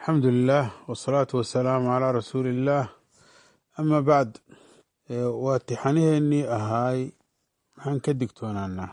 alxamdu lilah wsalaatu wasalaamu calaa rasuuli illaah ama bacd waa tixaniheenii ahaay maxaan ka digtoonaanaa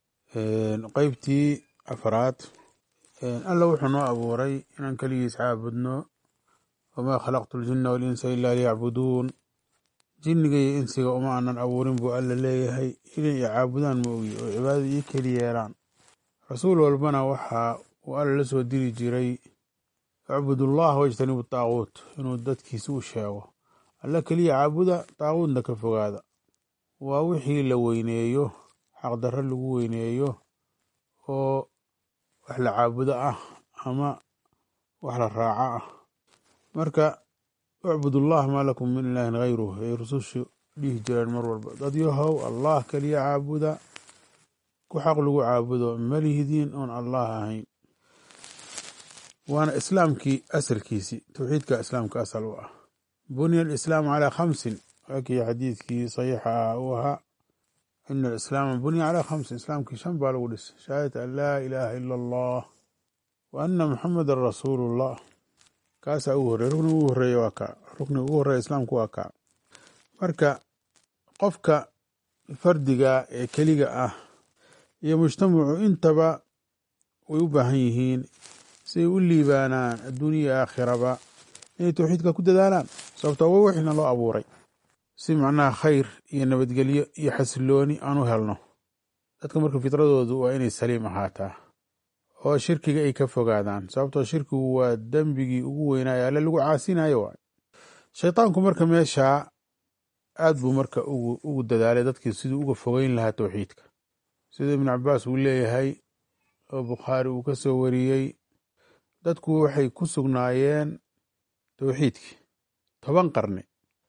qeybtii afraad alla wuxuu noo abuuray inaan keligiis caabudno wamaa khalaqtu ljina walinsa ilaa liyacbuduun jinniga iyo insiga uma aanan abuurin buu alla leeyahay inay i caabudaan ma ogi oo cibaadada ii keli yeelaan rasuul walbana waxa uu alla la soo diri jiray icbudullaha wajtanibu taaquut inuu dadkiisa u sheego alla keliya caabuda taaquutna ka fogaada waa wixii la weyneeyo xaqdarro lagu weyneeyo oo wax la caabudo ah ama wax la raaco ah marka icbudullah maa lakum min ilaahin hayruh ay rusushu dhihi jireen mar walba dad yahow allah keliya caabuda ku xaq lagu caabudo malihidiin oon allah ahayn waana islaamkii asalkiisii towxiidka islaamka asal u ah bunya alislaamu calaa khamsin waakii xadiidkii saxiixa ah uu ahaa ina alislaama bunya calaa khamsin islaamkii shan baa lagu dhisay shahaadata an laa ilaaha ila allah wa ana muxamedan rasuulullah kaasaa ugu horrey rukniga ugu horreeya waa kaa rukniga ugu horreeya islaamku waa kaa marka qofka fardiga ee keliga ah iyo mujtamacu intaba way u baahan yihiin si ay u liibaanaan adduuniya aakhiraba inay towxiidka ku dadaalaan sababtoo wa wixina loo abuuray si macnaha khayr iyo nabadgelyo iyo xasilooni aan u helno dadka marka fitradoodu waa inay saliim ahaataa oo shirkiga ay ka fogaadaan sababtoo shirkigu waa dembigii ugu weynaayo alle lagu caasinayo waay shaytaanku marka meeshaa aad buu marka ugu dadaalay dadkii siduu uga fogeyn lahaa towxiidka sida ibnu cabaas uu leeyahay oo bukhaari uu ka soo wariyey dadku waxay ku sugnaayeen towxiidkii toban qarni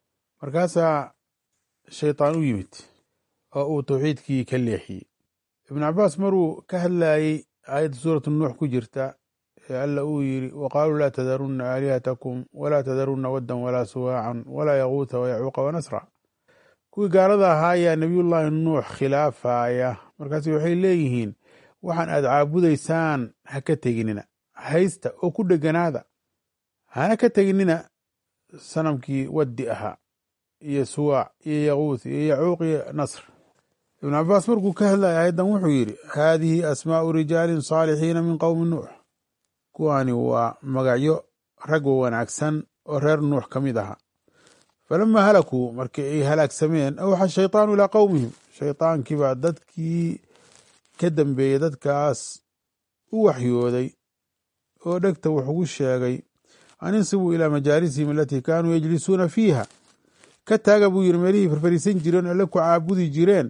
markaasaa shaytaan u yimid oo uu towxiidkii ka leexiyey ibnu cabaas maruu ka hadlayey aayadda suuratu nuux ku jirta ee alla uu yidhi wa qaaluu laa tadarunna aalihatakum walaa tadarunna waddan walaa suwaacan walaa yaquuta wayacuuqa wanasra kuwii gaalada ahaa ayaa nebiyullaahi nuux khilaafaya markaas waxay leeyihiin waxaan aad caabudaysaan ha ka teginina haysta oo ku dheganaada hana ka teginina sanamkii waddi ahaa iyo suwaac iyo yaquuth iyo yacuuq iyo nasr ibnu cabaas markuu ka hadlaya aayaddan wuxuu yidhi haadihi asmaa'u rijaalin saalixiina min qowmi nuux kuwaani waa magacyo rag wanaagsan oo reer nuux ka mid ahaa falamaa halakuu markii ay halaagsameen awxa shaytaanu ilaa qowmihim shaytaankii baa dadkii ka dambeeyey dadkaas u waxyooday oo dhegta wax ugu sheegay an insibuu ilaa majaalisihim alatii kaanuu yajlisuuna fiiha ka taaga buu yiri meelihii farfariisan jireen alle ku caabudi jireen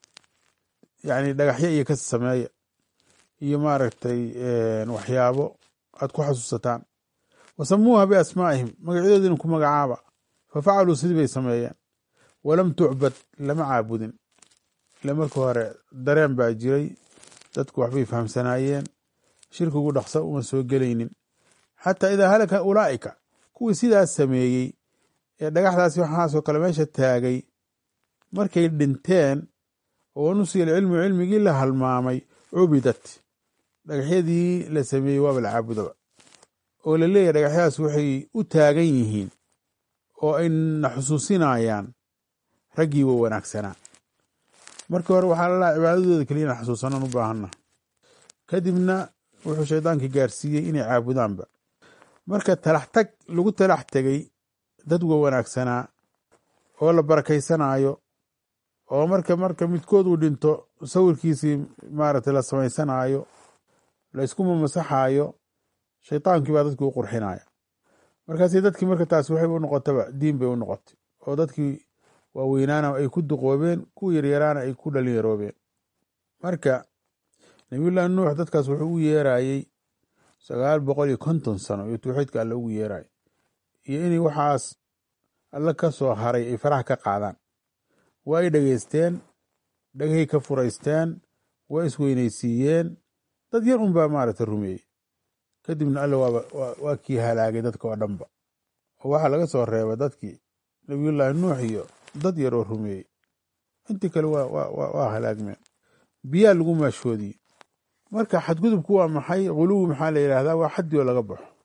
yani dhagaxyo iyo ka sameeya iyo maaragtay waxyaabo aad ku xasuusataan wasamuuha biasmaa'ihim magacyadoodina ku magacaaba fafacaluu sidii bay sameeyeen walam tucbad lama caabudin ile marka hore dareen baa jiray dadku waxbay fahamsanaayeen shirkigu dhaqso uma soo gelaynin xataa idaa halaka ulaa'ika kuwii sidaas sameeyey ee dhagaxdaasi waxaasoo kale meesha taagay markay dhinteen oo nusiya alcilmu cilmigii la halmaamay cubidat dhagaxyadii la sameeyey waaba la caabudaba oo la leeyahy dhagaxyadaas waxay u taagan yihiin oo ayna xusuusinayaan raggii wa wanaagsanaa markii hore waxaa lalaha cibaadadooda keliya ina xusuusanan u baahanna kadibna wuxuu shaydaankii gaarsiiyey inay caabudaanba marka talax tag lagu talax tegay dad wa wanaagsanaa oo la barakaysanaayo oo marka marka midkood uu dhinto sawirkiisii maaragtay la samaysanaayo la isku mamasaxaayo shaydaankii baa dadkii u qurxinaya markaasi dadkii marka taas waxay u noqotaba diin bay u noqotay oo dadkii waaweynaana ay ku duqoobeen kuwa yaryaraana ay ku dhalinyaroobeen marka nabiyullaahi nuux dadkaas wuxuu u yeerayey sagaal boqol iyo konton sano iyo tawxiidka alle ugu yeeraya iyo inay waxaas alle ka soo haray ay faraha ka qaadaan waa ay dhegeysteen dhagahay ka furaysteen waa isweynaysiiyeen dad yar unbaa maaragta rumeeyey kadibna alle waaba waa kii halaagay dadka oo dhanba oo waxaa laga soo reeba dadkii nabiyullaahi nuux iyo dad yar oo rumeeyey intii kale waa halaagmeen biyaa lagu maashoodiyey marka xadgudubku waa maxay guluwi maxaa la yidhaahdaa waa xaddi oo laga baxo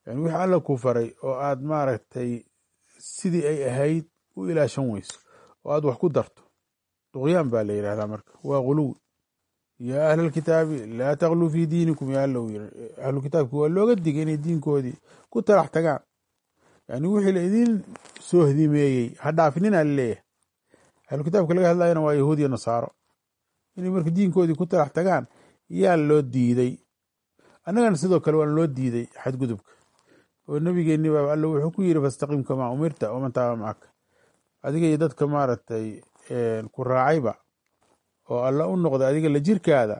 yani wixii alla ku faray oo aad maaragtay sidii ay ahayd u ilaashan weyso oo aad wax ku darto duqyaan baa la yidhahdaa marka waa guluwi yaa ahla alkitaabi laa takluu fii diinikum yaa alla u yiri ahlu kitaabki waa looga digay inay diinkoodii ku talax tagaan yani wixii la idin soo hdimeeyey ha dhaafinina laleeyahay ahlu kitaabka laga hadlayana waa yahuud iyo nasaaro inay marka diinkoodii ku talax tagaan yaa loo diiday annagana sidoo kale waan loo diiday xadgudubka oo nebigeenni baa alla wuxuu ku yiri fastaqim kamaa umirta waman taaba macaka adiga iyo dadka maaragtay ku raacayba oo alla u noqda adiga la jirkaada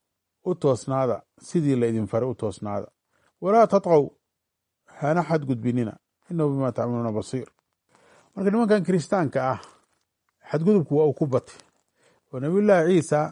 u toosnaada sidii la idin faray u toosnaada walaa tatqow hana xadgudbinina inahu bimaa tacmaluuna basiir marka nimankan kiristaanka ah xadgudubku waa uu ku batay oo nabiyullaahi ciisa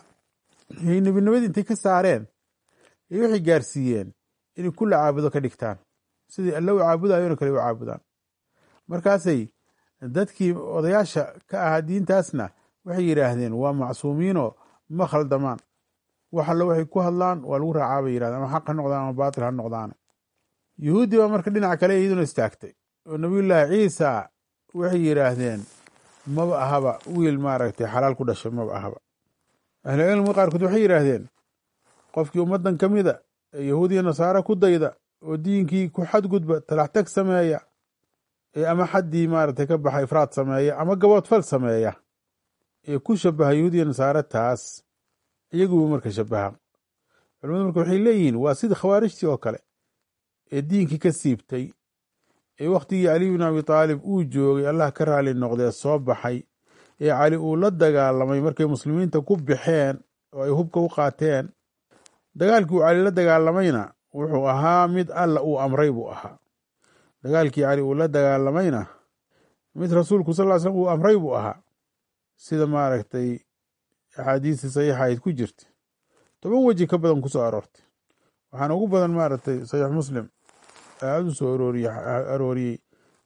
ay nebinimadii intay ka saareen ay waxay gaarsiiyeen inay kulla caabudo ka dhigtaan sidii alla u caabudayona kale u caabudaan markaasay dadkii odayaasha ka ahaa diintaasna waxay yidhaahdeen waa macsuumiinoo ma khaldamaan wax alle waxay ku hadlaan waa lagu raacaa bay yidhahdeen ama xaq ha noqdaan ama baatil ha noqdaane yuhuuddii baa marka dhinac kale iyaduna istaagtay oo nabiyullaahi ciisa waxay yidhaahdeen maba ahaba wiil maaragtay xalaal ku dhashay maba ahaba ahlucilmiga qaarkood waxay yidhaahdeen qofkii ummaddan ka mida ee yahuudiya nasaare ku dayda oo diinkii ku xadgudba talaxtag sameeya ee ama xaddii maaragtay ka baxa ifraad sameeya ama gaboodfal sameeya ee ku shabaha yahuudiya nasaare taas iyaguba marka shabaha culimadu marka waxay leeyihiin waa sidii khawaarijtii oo kale ee diinkii ka siibtay ee wakhtigii cali bin abi taalib uu joogay allah ka raali noqdee soo baxay ee cali uu la dagaalamay markay muslimiinta ku baxeen oo ay hubka u qaateen dagaalkii uu cali la dagaalamayna wuxuu ahaa mid alla uu amray buu ahaa dagaalkii cali uu la dagaalamayna mid rasuulku sal ly slm uu amray buu ahaa sida maaragtay axaadiistii saxiixa ayd ku jirta toban weji ka badan ku soo aroortay waxaana ugu badan maaragtay saxiix muslim ee aada u soo arooriye arooriyey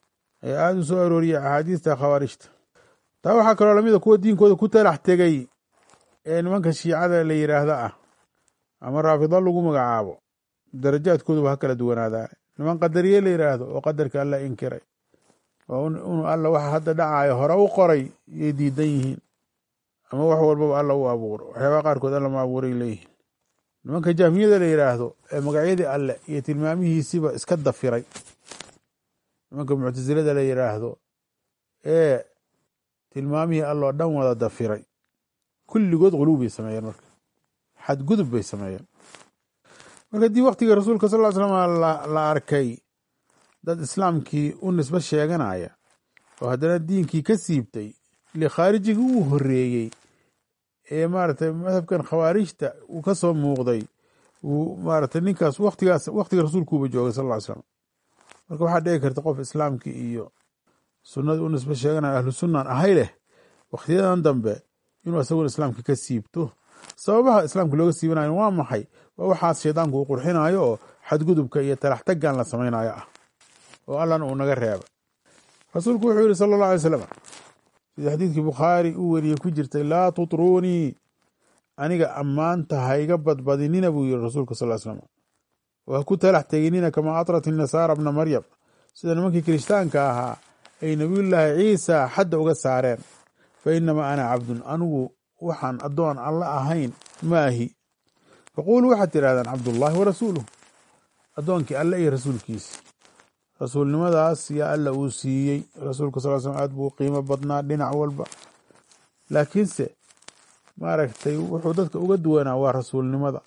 ee aada u soo arooriyey axaadiista khawaarijta taa waxaa kaloo lamida kuwa diinkooda ku talax tegay ee nimanka shiicada la yidhaahda ah ama raafido lagu magacaabo darajaadkooduba ha kala duwanaadaan niman qadariye la yidhaahdo oo qadarka alla inkiray oo inuu alla waxa hadda dhacayo hore u qoray yay diidan yihiin ama wax walbaba alla u abuuro waxyaabaha qaarkood alla ma abuuray leeyihiin nimanka jahmiyada la yidhaahdo ee magacyadii alle iyo tilmaamihiisiba iska dafiray nimanka muctasilada la yidhaahdo ee tilmaamihii alloo dhan wada dafiray kulligood quluub bay sameeyeen marka xadgudub bay sameeyeen marka haddii waktiga rasuulka sal ll slam la arkay dad islaamkii u nisbo sheeganaya oo haddana diinkii ka siibtay likhaarijigii uu horeeyey ee maaragtay madhabkan khawaarijta uu ka soo muuqday uu maaragtay ninkaas watigaas waktiga rasuulkuuba joogay sal ll slam marka waxaa dhici karta qof islaamkii iyo sunnadii u nisbo sheeganaya ahlu sunnan ahay leh wakhtiyadan dambe inuu isaguna islaamka ka siibto sababaha islaamka looga siibanayo waa maxay waa waxaas shaydaanku uu qurxinayo oo xadgudubka iyo talaxtaggan la samaynayo ah oo allana uu naga reeba rasuulku wuxuu yihi sala allah alay slam sida xadiidkii bukhaari uu weriyey ku jirtay laa tutruunii aniga ammaanta hayga badbadinina buu yihi rasuulka sal slam oo ha ku talax teginina kamaa atrat inasaara bna maryam sida nimankii kirishtaanka ahaa ay nebiyullaahi ciisa xadda uga saareen fa inamaa ana cabdun anigu waxaan addoon alla ahayn maahi faquuluu waxaad tidhahdaan cabdullaahi wa rasuuluh addoonkii alle iyo rasuulkiisi rasuulnimadaas yaa alla uu siiyey rasuulka sal slm aad buu qiimo badnaa dhinac walba laakiinse maaragtay wuxuu dadka uga duwanaa waa rasuulnimada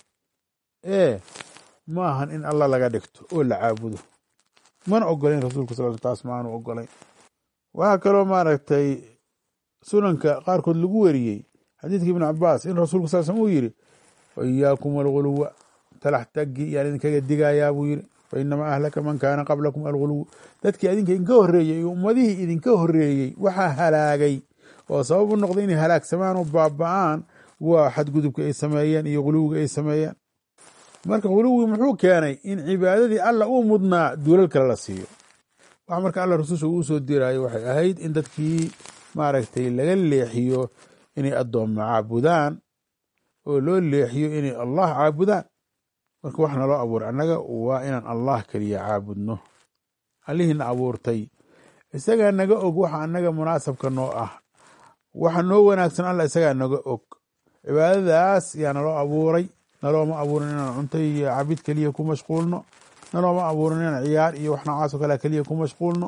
ee ma ahan in alla laga dhigto oo la caabudo mana ogolayn rasuulka sal taas ma aanu ogolayn waxaa kaloo maaragtay sunanka qaarkood lagu weriyey xadiidka ibnu cabaas in rasuulka sal slm uu yidhi waiyaakum alguluwa talax taggi yaan idinkaga digayaa buu yidhi fa inamaa ahlaka man kaana qablakum alguluw dadkii idinka idinka horreeyey iyo ummadihii idinka horreeyey waxaa halaagay oo sabab u noqday inay halaagsamaan oo baaba'aan waa xadgudubka ay sameeyeen iyo guluwiga ay sameeyeen marka guluwigi muxuu keenay in cibaadadii alla uu mudnaa duulal kale la siiyo waxa marka alla rasusha uu soo diraayo waxay ahayd in dadkii maaragtay laga leexiyo inay addoommo caabudaan oo loo leexiyo inay allah caabudaan marka wax naloo abuuray annaga waa inaan allah keliya caabudno allihiina abuurtay isagaa naga og waxa annaga munaasabka noo ah waxa noo wanaagsan alla isagaa naga og cibaadadaas yaa naloo abuuray nalooma abuurin inaan cunto iyo cabid keliya ku mashquulno nalooma abuurin inaan ciyaar iyo wax noocaasoo kale keliya ku mashquulno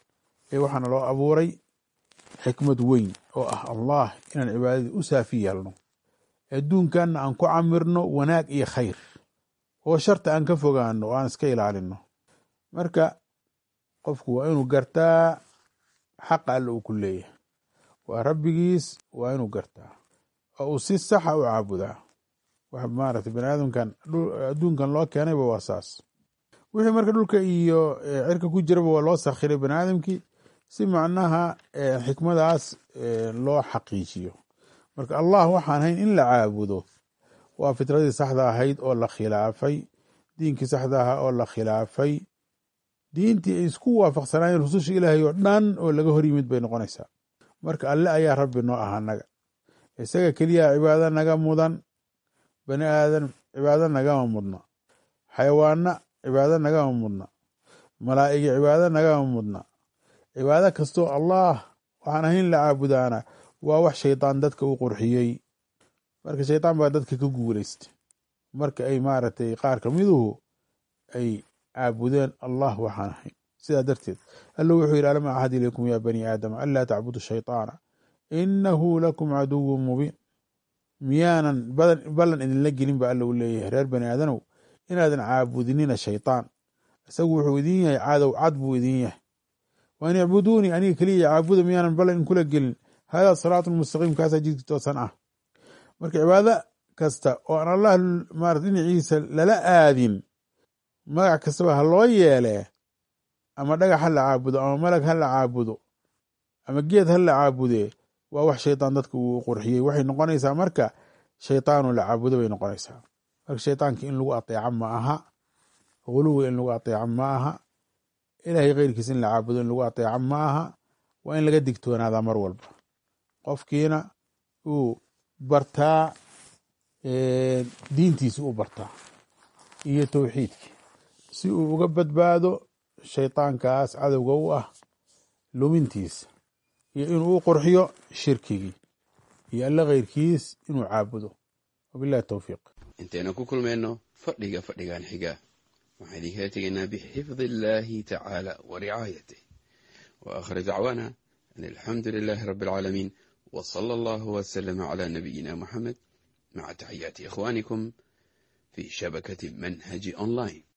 ee waxaa naloo abuuray xikmad weyn oo ah allah inaan cibaadadii u saafi yeelno adduunkanna aan ku camirno wanaag iyo khayr oo sharta aan ka fogaano oo aan iska ilaalino marka qofku waa inuu gartaa xaqa alle uu ku leeyahay waa rabbigiis waa inuu gartaa oo uu si saxa u caabudaa wax maaragtay bani aadamkan adduunkan loo keenayba waa saas wixii marka dhulka iyo cirka ku jiraba waa loo sakhiray bani aadamkii si macnaha xikmadaas loo xaqiijiyo marka allah waxaan hayn in la caabudo waa fitradii saxda ahayd oo la khilaafay diinkii saxda ahaa oo la khilaafay diintii ay isku waafaqsanaayeen rususha ilaahay oo dhan oo laga hor yimid bay noqonaysaa marka alle ayaa rabbi noo ah annaga isaga keliya cibaado naga mudan bani aadan cibaado nagama mudna xayawaana cibaado nagama mudna malaa'igi cibaado nagama mudna cibaado kastoo allah waxaan ahayn la caabudaana waa wax shaydaan dadka u qurxiyey marka shaydaan baa dadka ka guulaystay marka ay maaragtay qaar kamiduhu ay caabudeen allah waxaan ahayn sidaa darteed alla wuxuu yidhi alam axad ilaykum ya bani aadama anlaa tacbudu shayطaana inahu lakum caduwun mubiin miyaanan ballan idinla gelin ba alla u leeyahay reer bani aadanow inaadan caabudinina shayطaan isagu wuxuu idin yahay cadow cad buu idin yahay waan icbuduunii aniga keliya caabuda miyaanan ballan idinkula gelin hada siraatu mustaqiim kaasaa jidki toosan ah marka cibaado kasta oo aan allah marat dhinaciisa lala aadin magac kastaba ha loo yeelee ama dhagax ha la caabudo ama malag ha la caabudo ama geed ha la caabudee waa wax shaydaan dadka uu qurxiyey waxay noqonaysaa marka shaytaanu la caabudo bay noqonaysaa marka shaytaanka in lagu ateeco ma aha huluwi in lagu ateeco ma aha ilaahay keyrkiis in la caabudo in lagu ateeco ma aha waa in laga digtoonaadaa mar walba qofkiina uu bartaa diintiisi u bartaa iyo towxiidkii si uu uga badbaado shaytaankaas cadowga u ah lumintiisa iyo inuu u qurxiyo shirkigii iyo alle keyrkiis inuu caabudo wabilahi towfiiq intaynu ku kulmayno fadhiga fadhigan xiga waxaan idinkala tegaynaa bixifdi illaahi tacaala wa ricaayatih wa aakhir dacwaana an alxamdu lilaahi rabbi alcaalamiin wa sala allahu wasalama calaa nabiyina moxamed maca taxiyaati ikhwaanikum fi shabakati manhaji online